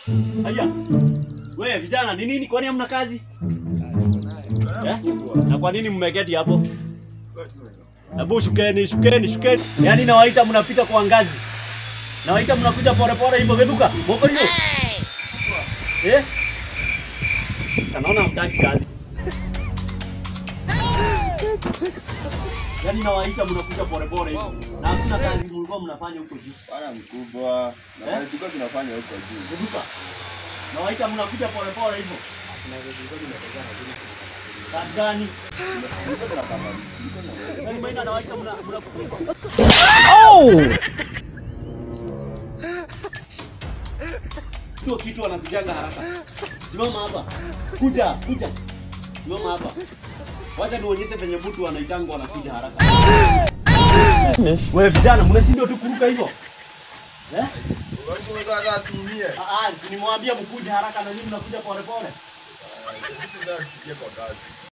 Haya. Wewe vijana ni nini kwani hamna kazi? Eh? Na kwa nini mmeketi hapo? Hebu shukeni, shukeni, shukeni. Yaani nawaita mnapita kwa ngazi. Nawaita mnakuja pole pole hivyo geduka. Moko hiyo. Eh? Naona hamtaki kazi. Yaani nawaita mnakuja pole pole hivyo. Na hakuna kazi mlikuwa mnafanya huko juu. Bwana mkubwa, na Eh? kazi tulikuwa tunafanya huko juu. Geduka. Nawaita mnakuja pole pole hivyo. Kazi gani? Tulikuwa tunapanga. tulikuwa tunapanga. Yaani maina nawaita mna mnakuja. Hiyo kitu wanakujanga haraka. Simama hapa. Kuja, kuja. Simama hapa. Wacha nionyeshe venye mtu wanaitanga wanakuja haraka. Wewe vijana mnashindwa tu kuruka hivyo. Eh? Unajua sasa tuumie. Ah, ah, si nimwambia mkuje haraka na nyinyi mnakuja pole pole. Sisi ndio tusikie kwa kazi.